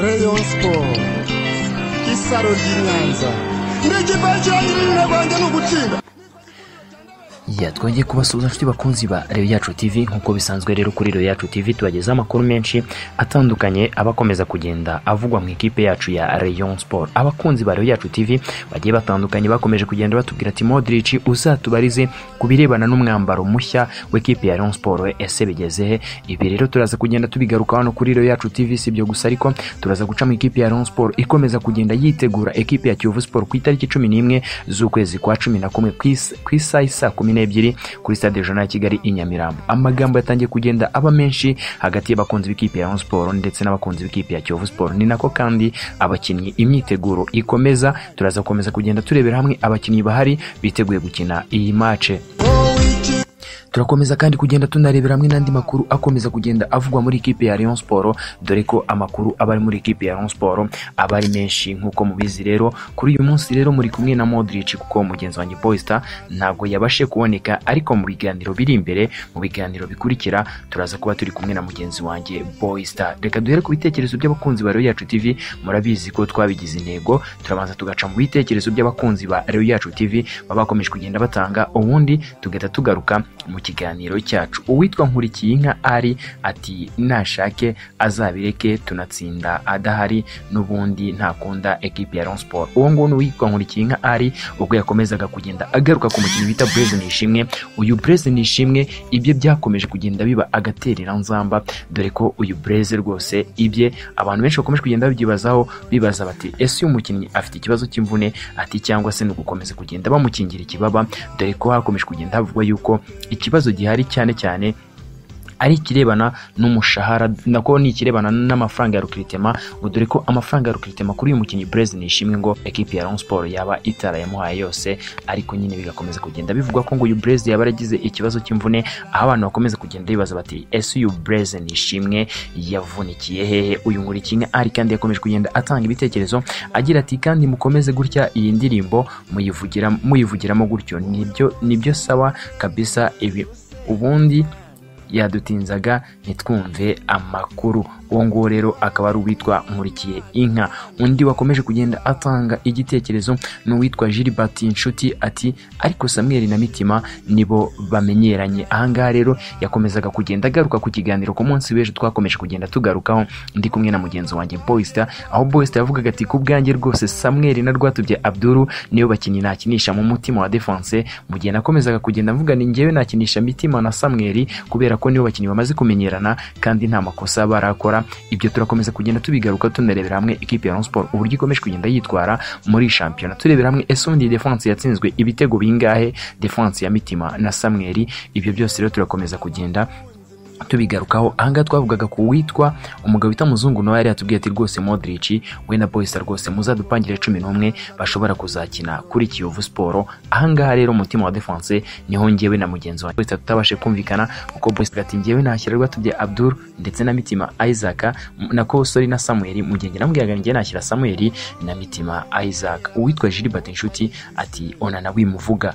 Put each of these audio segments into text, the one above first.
Rayon Sport isaro ry'i Nyanza n'ikipe cyangwa n'abandi ni ugutsinda twongeye kubasuhuza inshuti bakunzi ba reyo yacu tivi nk'uko bisanzwe rero kuri reyo yacu tivi tubagezaho amakuru menshi atandukanye aba akomeza kugenda avugwa mu ikipe yacu ya reyo siporo abakunzi ba reyo yacu tivi bagiye batandukanye bakomeje kugenda batubwira ati modirici uzatubarize ku birebana n'umwambaro mushya w'ikipe ya reyo siporo ese bigeze he ibi rero turaza kugenda tubigaruka hano kuri reyo yacu tivi si ibyo gusa ariko turaza guca mu ikipe ya reyo siporo ikomeza kugenda yitegura ekipe ya kiyovu siporo ku itariki cumi n'imwe z'ukwezi kwa cumi na kumwe ku isa- ku isaha isa kumi n'ebyiri kuri stade jona ya kigali i nyamirambo amagambo yatangiye kugenda aba menshi hagati y'abakunzi b'ikipe ya Rayon siporo ndetse n'abakunzi b'ikipe ya kiyovu siporo ni nako kandi abakinnyi imyiteguro ikomeza turaza gukomeza kugenda turebera hamwe abakinnyi bahari biteguye gukina iyi mace turakomeza kandi kugenda tunarebera hamwe n'andi makuru akomeza kugenda avugwa muri ikipe ya Rayon Sport dore ko amakuru aba ari muri ikipe ya Rayon Sport aba ari menshi nk'uko mubizi rero kuri uyu munsi rero muri kumwe na Modric kuko mugenzi wanjye Boysta ntabwo yabashe kuboneka ariko mu biganiro biri imbere mu biganiro bikurikira turaza kuba turi kumwe na mugenzi wanjye Boysta reka duhere ku bitekerezo by'abakunzi ba Rayon yacu TV murabizi ko twabigize intego turabanza tugaca mu bitekerezo by'abakunzi ba Rayon yacu TV baba bakomeje kugenda batanga ubundi tugahita tugaruka mu kiganiro cyacu uwitwa nkurikiyinka ari ati nashake azabireke tunatsinda adahari n'ubundi ntakunda ekipi ya Rayon Sport uwo nguwo ni uwitwa nkurikiyinka ari ubwo yakomezaga kugenda agaruka ku mukinnyi bita Blaise Nishimwe uyu Blaise Nishimwe ibye byakomeje kugenda biba agaterera nzamba dore ko uyu Blaise rwose ibye abantu benshi bakomeje kugenda babyibazaho bibaza bati ese uyu mukinnyi afite ikibazo cy'imvune ati cyangwa se ni ugukomeza kugenda bamukingira ikibaba dore ko hakomeje kugenda havugwa yuko ikibazo gihari cyane cyane ari ikirebana n'umushahara nako ni ikirebana n'amafaranga ya rukiritema ngo dore ko amafaranga ya rukiritema kuri uyu mukinnyi Blaise Nishimwe ngo ekipi ya Rayon Sport yaba itarayamuhaye yose ariko nyine bigakomeza kugenda bivugwa ko ngo uyu Blaise yaba yaragize ikibazo cy'imvune aho abantu bakomeza kugenda bibaza bati ese uyu Blaise Nishimwe yavunikiye hehe uyu nkurikiye ari kandi yakomeje kugenda atanga ibitekerezo agira ati kandi mukomeze gutya iyi ndirimbo muyivugira muyivugiramo gutyo nibyo nibyo sawa kabisa ibi ubundi yadutinzaga ntitwumve amakuru uwo nguwo rero akaba ari uwitwa nkurikiye inka undi wakomeje kugenda atanga igitekerezo ni uwitwa gilbert inshuti ati ariko samweli na mitima nibo bamenyeranye ahangaha rero yakomezaga kugenda agaruka ku kiganiro ku munsi w'ejo twakomeje kugenda tugarukaho ndi kumwe na mugenzi wanjye boysta aho boysta yavugaga ati ku bwanjye rwose samweli na rwatubye abduru niyo bakinnyi nakinisha mu mutima wa defense mu gihe nakomezaga kugenda mvuga ni njyewe nakinisha mitima na samweli kubera ko nibo bakinnyi bamaze kumenyerana kandi nta makosa barakora ibyo turakomeza kugenda tubigaruka tunarebera hamwe ikipe ya Rayon Sport uburyo ikomeje kugenda yitwara muri shampiyona turebera hamwe ese ubundi defense yatsinzwe ibitego bingahe defense ya mitima na samweli ibyo byose rero turakomeza kugenda tubigarukaho ahangaha twavugaga ku witwa umugabo wita muzungu nawe yari yatubwiye ati rwose modrici we na boyisa rwose muzadupangire cumi n'umwe bashobora kuzakina kuri kiyovu siporo ahangaha rero umutima wa defense niho njyewe na mugenzi wanjye boyisa tutabashe kumvikana kuko boyisa ati njyewe nashyira rwatubye abdul ndetse na mitima isaac na kosori na samuel mu gihe njye namubwiraga njyewe nashyira samuel na mitima isaac uwitwa gilbert inshuti ati onana wimuvuga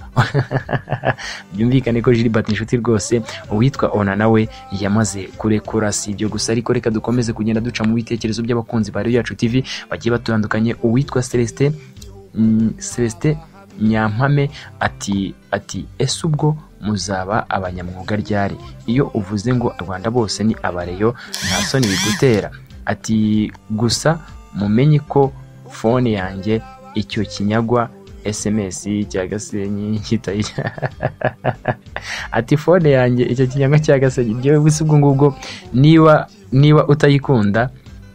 byumvikane ko gilbert inshuti rwose uwitwa onana we yamaze kurekura si ibyo gusa ariko reka dukomeze kugenda duca mu bitekerezo by'abakunzi ba Reyo yacu TV bagiye batandukanye uwitwa Celestin mm, Celestin Nyampame ati ati ese ubwo muzaba abanyamwuga ryari iyo uvuze ngo Rwanda bose ni abareyo nta soni bigutera ati gusa mumenye ko fone yanjye icyo kinyagwa SMS cya Gasenyi kitayijya ati fone yanjye icyo kinyanga cya gasenyi njyewe gusa ubwo ngubwo niba niba utayikunda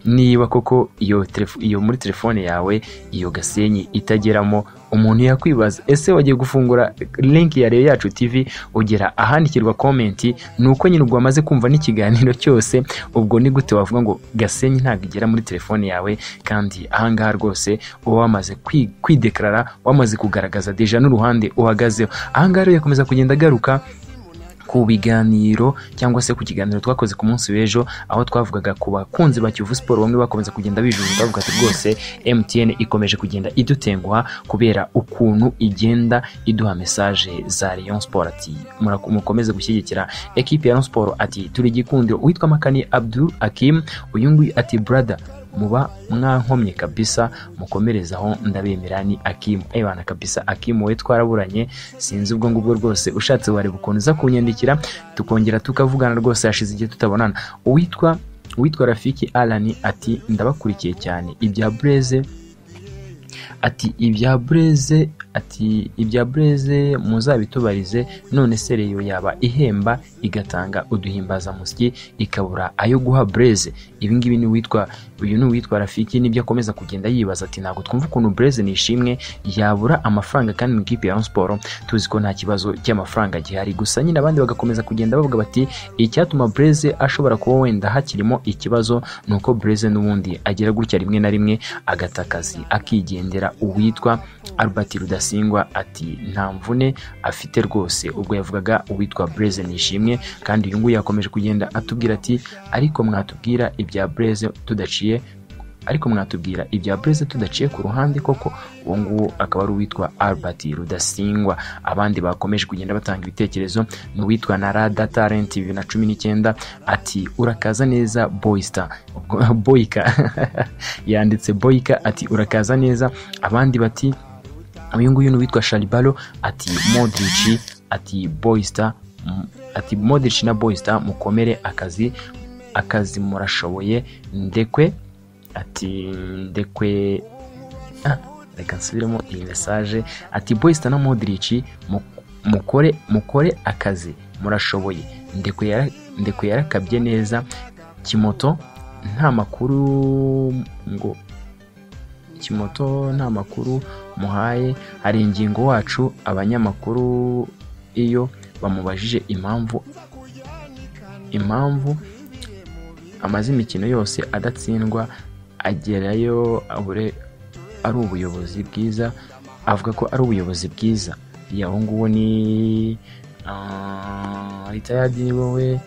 niba koko iyo telefo- iyo muri telefone yawe iyo gasenyi itageramo umuntu yakwibaza ese wagiye gufungura link ya reyo yacu tv ugera ahandikirwa komenti ni uko nyine ubwo wamaze kumva n'ikiganiro cyose ubwo ni gute wavuga ngo gasenyi ntabwo igera muri telefone yawe kandi ahangaha rwose uba wamaze kwi- kwidekarara wamaze kugaragaza deja n'uruhande uhagazeho ahangaha rero yakomeza kugenda agaruka ku biganiro cyangwa se ku kiganiro twakoze ku munsi w'ejo aho twavugaga ku bakunzi ba Kiyovu Sport bamwe bakomeza kugenda bijujuta bavuga ati rwose MTN ikomeje kugenda idutenguha kubera ukuntu igenda iduha message za Rayon Sport ati "Muraku- mukomeze gushyigikira ekipe ya Rayon Sport ati turi gikundiro uwitwa Makani Abdul Akim uyu nguyu ati brother muba mwankomye kabisa mukomerezaho ndabemera ni akimu ebana kabisa akimu we twaraburanye sinzi ubwo ngubwo rwose ushatse wareba ukuntu uza kunyandikira tukongera tukavugana rwose hashize igihe tutabonana uwitwa uwitwa rafiki arani ati ndabakurikiye cyane ibya bureze ati ibya bureze ati ibya bureze muzabitubarize none se reyo yaba ihemba igatanga uduhimbazamusyi ikabura ayo guha bureze ibingibi ni uwitwa uyu ni uwitwa rafiki nibyo akomeza kugenda yibaza ati ntabwo twumva ukuntu bureze ni ishimwe yabura amafaranga kandi mu ikipe ya siporo tuzi ko nta kibazo cy'amafaranga gihari gusa nyine abandi bagakomeza kugenda bavuga bati icyatuma bureze ashobora kuba wenda hakirimo ikibazo ni uko bureze n'ubundi agira gutya rimwe na rimwe agata akazi akigendera uwitwa albert rudasingwa ati nta mvune afite rwose ubwo yavugaga uwitwa bureze ni ishimwe kandi uyu nguyu yakomeje kugenda atubwira ati ariko mwatubwira ibya bureze tudaciye ariko mwatubwira ibya bureze tudaciye ku ruhande koko uwo nguwo akaba ari uwitwa albert rudasingwa abandi bakomeje kugenda batanga ibitekerezo ni uwitwa na rada talenti bibiri na cumi n'icyenda ati urakaza neza boyista boyika yanditse boyika ati urakaza neza abandi bati uyu nguyu ni uwitwa sharibaro ati modrici ati boyista ati modici na boyista mukomere akazi akazi murashoboye ndekwe ati ndekwe ah, reka nsubiremo iyi mesaje ati boyista na modrici mukore mukore akazi murashoboye ndekwe yara, ndekwe yarakabye neza kimoto nta makuru ngo kimoto nta makuru muhaye hari ingingo wacu abanyamakuru iyo bamubajije impamvu impamvu amaze imikino yose adatsindwa agerayo abure ari ubuyobozi bwiza avuga ko ari ubuyobozi bwiza yaho nguwo ni ritayadi ni wowe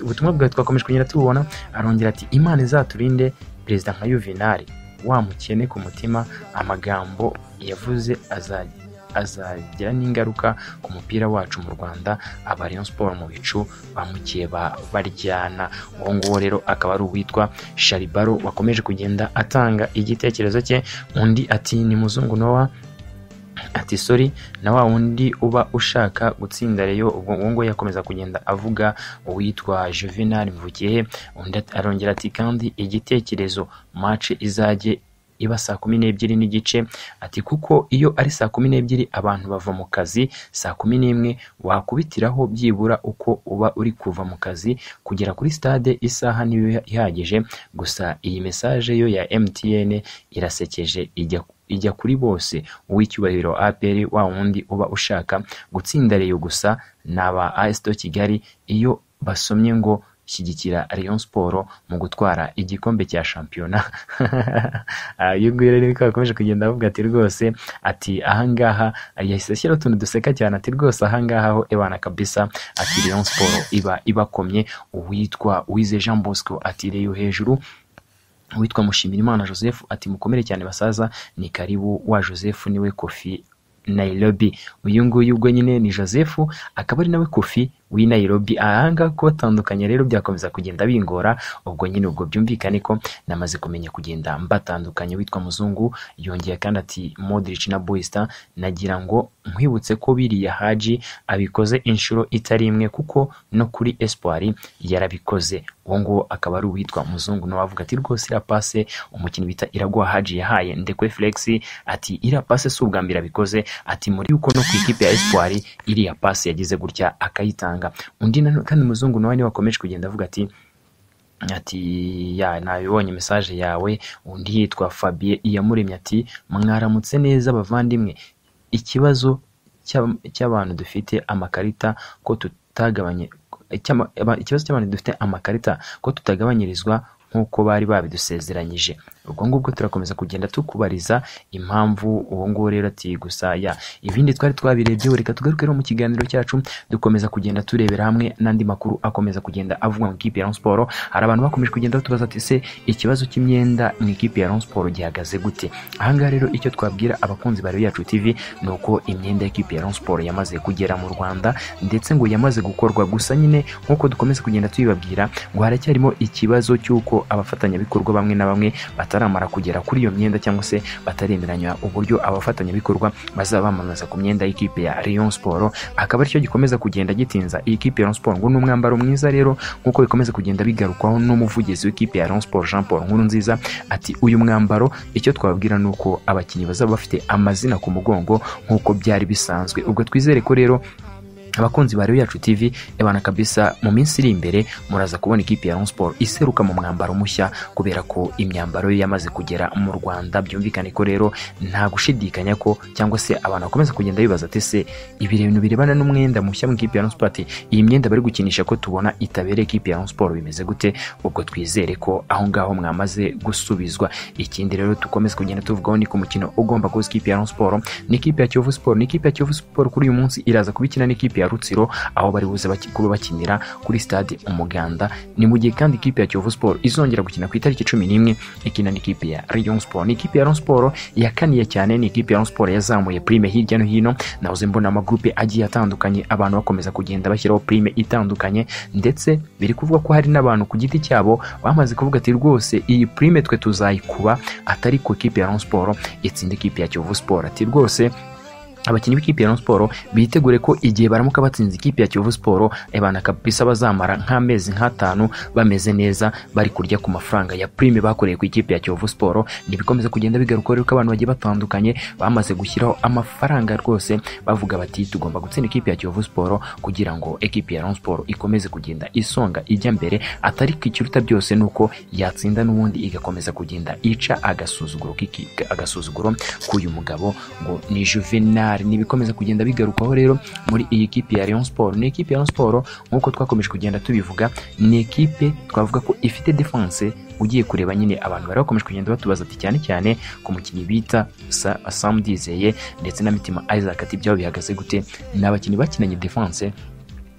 ubutumwa bwawe twakomeje kugenda tububona arongera ati imana izaturinde perezida nka yuvenali wamukene ku mutima amagambo yavuze azajya azagira n'ingaruka ku mupira wacu mu rwanda aba rayon siporo mu bicu bamukeba baryana uwo nguwo rero akaba ari uwitwa sharibaro wakomeje kugenda atanga igitekerezo cye undi ati ni muzungu nowa ati sori na wa wundi uba ushaka gutsinda reyo ubwo ngubu yakomeza kugenda avuga uwitwa juvenal mvugiye undi arongera ati kandi igitekerezo mace izajye iba saa kumi n'ebyiri n'igice ati kuko iyo ari saa kumi n'ebyiri abantu bava mu kazi saa kumi n'imwe wakubitiraho byibura uko uba uri kuva mu kazi kugera kuri stade isaha niyo ihagije gusa iyi mesaje yo ya mtn irasekeje ijya ijya kuri bose uw'icyubahiro apr wa wundi uba ushaka gutsinda reyo gusa ni aba asito kigali iyo basomye ngo shyigikira Rayon Sport mu gutwara igikombe cya shampiyona uyu nguyu rero niko yakomeje kugenda avuga ati rwose ati ahangaha yahise ashyiraho utuntu duseka cyane ati rwose ahangaha ho ebana kabisa ati Rayon Sport iba ibakomye uwitwa Uwize Jean Bosco ati reyo hejuru uwitwa Mushimirimana Joseph ati mukomere cyane basaza ni karibu wa Joseph niwe Kofi Nairobi uyu nguyu ubwo nyine ni Joseph akaba ari nawe Kofi w'i Nairobi ahangaha kubatandukanya rero byakomeza kugenda bingora ubwo nyine ubwo byumvikane ko namaze kumenya kugenda mbatandukanye witwa muzungu yongeye kandi ati Modric na Boysta nagira ngo nkwibutse ko biriya Haji abikoze inshuro itari imwe kuko no kuri Espoir yarabikoze uwo nguwo akaba ari uwitwa muzungu nawe avuga ati rwose irapase umukinnyi bita Iraguha Haji yahaye ndekwe Flexi ati irapase si ubwa mbere abikoze ati muri yuko no ku ikipe ya Espoir iriya pase yagize gutya akayitanga undi kandi muzungu nawe niwe wakomeje kugenda avuga ati ati ya nabibonye mesaje yawe undi yitwa fabien iyamuremye ati mwaramutse neza abavandimwe ikibazo cy'abantu dufite amakarita ko tutagabanye ikibazo cy'abantu dufite amakarita ko tutagabanyirizwa nk'uko bari babidusezeranyije ubwo ngubwo turakomeza kugenda tukubariza impamvu uwo nguwo rero ati gusa ya ibindi twari twabirebyeho reka tugaruke rero mu kiganiro cyacu dukomeza kugenda turebera hamwe n'andi makuru akomeza kugenda avugwa mu ikipe ya Rayon Sport hari abantu bakomeje kugenda batubaza ati se ikibazo cy'imyenda mu ikipe ya Rayon Sport gihagaze gute ahangaha rero icyo twabwira abakunzi ba Rayon yacu TV ni uko imyenda y'ikipe ya Rayon Sport yamaze kugera mu Rwanda ndetse ngo yamaze gukorwa gusa nyine nk'uko dukomeza kugenda tuyibabwira ngo haracyarimo ikibazo cy'uko abafatanyabikorwa bamwe na bamwe bataramara kugera kuri iyo myenda cyangwa se bataremeranya uburyo abafatanyabikorwa bazaba bamamaza ku myenda y'ikipe ya Rayon Sport akaba aricyo gikomeza kugenda gitinza iyi kipe ya Rayon Sport ngo ni umwambaro mwiza rero nk'uko bikomeza kugenda bigarukwaho n'umuvugizi w'ikipe ya Rayon Sport Jean Paul Nkurunziza ati uyu mwambaro icyo twababwira ni uko abakinnyi bazaba bafite amazina ku mugongo nk'uko byari bisanzwe ubwo twizere ko rero abakunzi ba yacu tv ebana kabisa mu minsi iri imbere muraza kubona ikipe ya Rayon Sport iseruka mu mwambaro mushya kubera ko imyambaro ye yamaze kugera mu Rwanda byumvikane ko rero nta gushidikanya ko cyangwa se abantu bakomeza kugenda bibaza ati se ibi bintu birebana n'umwenda mushya mu ikipe ya Rayon Sport ati iyi myenda bari gukinisha ko tubona itabereye ikipe ya Rayon Sport bimeze gute ubwo twizere ko aho ngaho mwamaze gusubizwa ikindi rero dukomeze kugenda tuvugaho ni ku mukino ugomba kuza ikipe ya Rayon Sport n'ikipe ya Kiyovu Sport n'ikipe ya Kiyovu Sport kuri uyu munsi iraza kubikina n'ikipe ya Rutsiro aho bari buze baki- kuba bakinira kuri stade Umuganda ni mu gihe kandi ikipe ya Kiyovu Sport izongera gukina ku itariki cumi n'imwe ikina n'ikipe ya Rayon Sport ni ikipe ya Rayon Sport yakaniye cyane ni ikipe ya Rayon Sport yazamuye prime hirya no hino nahoze mbona amagurupe agiye atandukanye abantu bakomeza kugenda bashyiraho prime itandukanye ndetse biri kuvuga ko hari n'abantu ku giti cyabo bamaze kuvuga ati rwose iyi prime twe tuzayikuba atari ku ikipe ya Rayon Sport itsinda ikipe ya Kiyovu Sport ati rwose abakinnyi b'ikipe ya Rayon Sport bitegure ko igihe baramuka batsinze ikipe ya Kiyovu Sport ebana kabisa bazamara nk'amezi nk'atanu bameze neza bari kurya ku mafaranga ya prime bakoreye ku ikipe ya Kiyovu Sport ntibikomeza kugenda bigaruka rero ko abantu bagiye batandukanye bamaze gushyiraho amafaranga rwose bavuga bati tugomba gutsinda ikipe ya Kiyovu Sport kugira ngo ekipe ya Rayon Sport ikomeze kugenda isonga ijya mbere atari ku ikiruta byose nuko yatsinda n'ubundi igakomeza kugenda ica agasuzuguro k'iki- agasuzuguro k'uyu mugabo ngo ni Juvenal nibikomeza kugenda bigarukaho rero muri iyi kipe ya Rayon Sport ni ikipe ya Rayon Sport nkuko twakomeje kugenda tubivuga ni ikipe twavuga ko ifite defense ugiye kureba nyine abantu bari bakomeje kugenda batubaza ati cyane cyane ku mukinnyi bita Sa- Sam Dizeye ndetse na Mitima Isaac ati byabo bihagaze gute ni abakinnyi bakinanye defense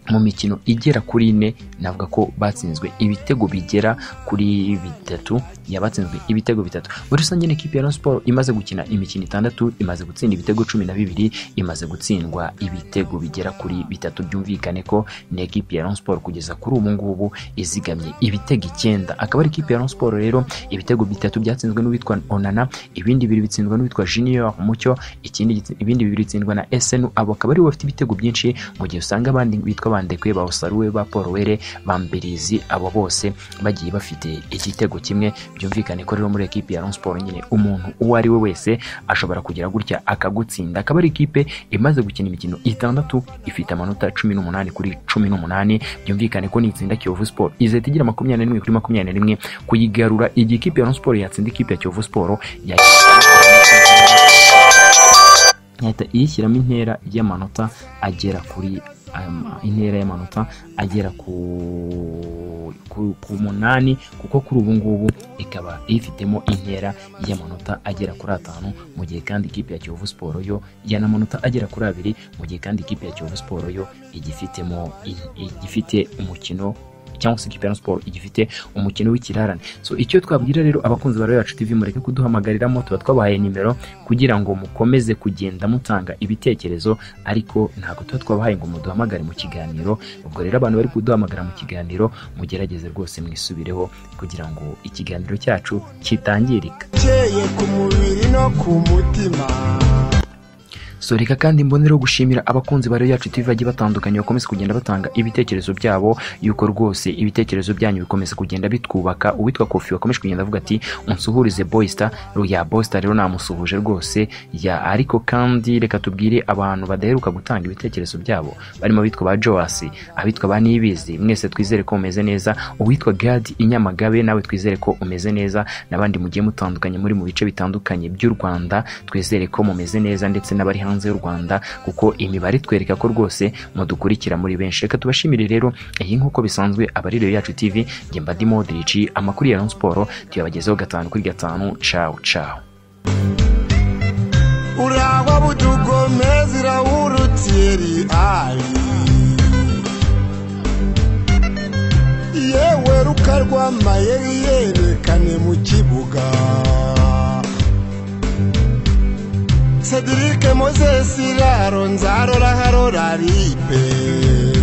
mu mikino igera kuri ine navuga ko batsinzwe ibitego bigera kuri bitatu yabatsinzwe ibitego bitatu muri rusange ni ikipe ya Rayon Sport imaze gukina imikino itandatu imaze gutsinda ibitego cumi na bibiri imaze gutsindwa ibitego bigera kuri bitatu byumvikane ko ni ikipe ya Rayon Sport kugeza kuri ubu ngubu izigamye ibitego icyenda akaba ari ikipe ya Rayon Sport rero ibitego bitatu byatsinzwe n'uwitwa Onana ibindi bibiri bitsindwa n'uwitwa Junior Mucyo ikindi gitsi- ibindi bibiri bitsindwa na SN abo akaba aribo bafite ibitego byinshi mu gihe usanga abandi bitwa bandekwe ba Osaruwe ba Paul Were ba Mberizi abo bose bagiye bafite igitego kimwe byumvikane ko rero muri ekipe ya Rayon Sport nyine umuntu uwo ari we wese ashobora kugira gutya akagutsinda akaba ari ikipe imaze gukina imikino itandatu ifite amanota cumi n'umunani kuri cumi n'umunani byumvikane ko nitsinda Kiyovu Sport izahita igira makumyabiri na rimwe kuri makumyabiri na rimwe kuyigarura igihe ikipe ya Rayon Sport yatsinda ikipe ya Kiyovu Sport ya- ihita iyishyiramo intera y'amanota agera kuri um, intera y'amanota agera ku, ku, ku munani kuko kuri ubu ngubu ikaba ifitemo intera y'amanota agera kuri atanu mu gihe kandi ikipe ya Kiyovu Sport yo yana amanota agera kuri abiri mu gihe kandi ikipe ya Kiyovu Sport yo igifitemo i- igifite umukino cyangwa se ikipe ya Rayon Sport igifite umukino w'ikirarane so icyo twabwira rero abakunzi ba Royal Yacu TV mureke kuduhamagariramo tuba twabahaye nimero kugira ngo mukomeze kugenda mutanga ibitekerezo ariko ntabwo tuba twabahaye ngo muduhamagare mu kiganiro ubwo rero abantu bari kuduhamagara mu kiganiro mugerageze rwose mwisubireho kugira ngo ikiganiro cyacu kitangirika ukeye ku mubiri no ku mutima so reka kandi mbonereho gushimira abakunzi ba Royal yacu TV bagiye batandukanye bakomeza kugenda batanga ibitekerezo byabo yuko rwose ibitekerezo byanyu bikomeza kugenda bitwubaka uwitwa Kofi wakomeje kugenda avuga ati unsuhurize Boysta ya Boysta rero namusuhuje rwose ya ariko kandi reka tubwire abantu badaheruka gutanga ibitekerezo byabo barimo abitwa ba Joas abitwa ba Nibizi mwese twizere ko mumeze neza uwitwa Gad Inyamagabe nawe twizere ko umeze neza n'abandi mugiye mutandukanye muri mu bice bitandukanye by'u Rwanda twizere ko mumeze neza ndetse n'abari hanze hanze y'u rwanda kuko imibare itwereka ko rwose mudukurikira muri benshi reka tubashimire rero iyi nk'uko bisanzwe abariyo yacu tv ngemba di modirici amakuru ya siporo tuyabagezeho gatanu kuri gatanu cawu cawu urangwa butugomezira wurutiri ari yewe rukarwamaye yerekane mu kibuga sedirike mozesi raro nzarora harora ripe